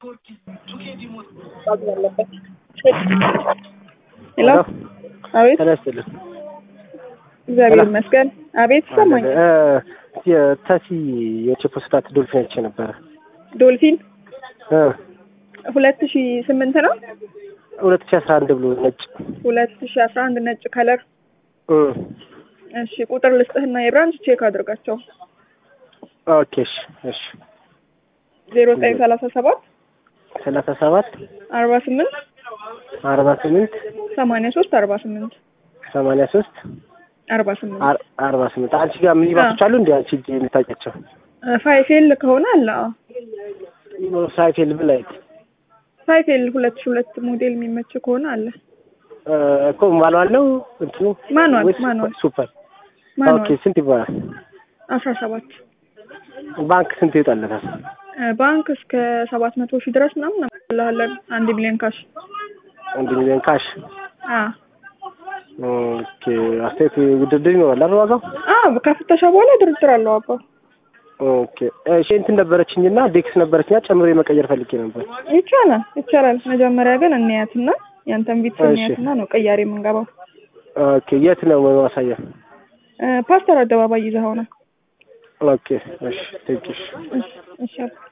ሄሎ አቤት ጤና ይስጥልኝ። እግዚአብሔር ሄሎ። ይመስገን። አቤት ይሰማኝ። እ የተሲ የቼፖስታት ዶልፊን አይቼ ነበረ ዶልፊን እ ሁለት ሺ ስምንት ነው ሁለት ሺህ አስራ አንድ ብሎ ነጭ ሁለት ሺ አስራ አንድ ነጭ ከለር። እ እሺ ቁጥር ልስጥህና የብራንች ቼክ አድርጋቸው ኦኬ እሺ እሺ ዜሮ ዘጠኝ ሰላሳ ሰባት ሰላሳ ሰባት አርባ ስምንት አርባ ስምንት ሰማንያ ሶስት አርባ ስምንት ሰማንያ ሶስት አርባ ስምንት አር- አርባ ስምንት አንቺ ጋር ምን ይባሶች አሉ እንዲ አንቺ እጅ የምታውቂያቸው ፋይፌል ከሆነ አለ አዎ ሳይፌል ብላይት ፋይፌል ሁለት ሺ ሁለት ሞዴል የሚመች ከሆነ አለ እ እኮ ማኑዋል ነው እንትኑ ማኑዋል ወይስ ማኑዋል ሱፐር ኦኬ ማኑዋል ስንት ይባላል አስራ ሰባት ባንክ ስንት ይወጣለታል ባንክ እስከ ሰባት መቶ ሺህ ድረስ ምናምን እናመጣልሃለን አንድ ሚሊዮን ካሽ አንድ ሚሊዮን ካሽ አ ኦኬ አስተያየት ውድድር ይኖራል አይደል ዋጋው አ ከፍተሻ በኋላ ድርድር አለው አባ ኦኬ እሺ እንትን ነበረችኝና ዴክስ ነበረችኛ ጨምሬ መቀየር ፈልጌ ነበር ይቻላል ይቻላል መጀመሪያ ግን እንያትና ያንተን ቤት እሺ። እንያትና ነው ቅያሬ የምንገባው ኦኬ የት ነው ማሳያ እ ፓስተር አደባባይ ይዘኸው ነው ኦኬ እሺ ቴንኪሽ እሺ እሺ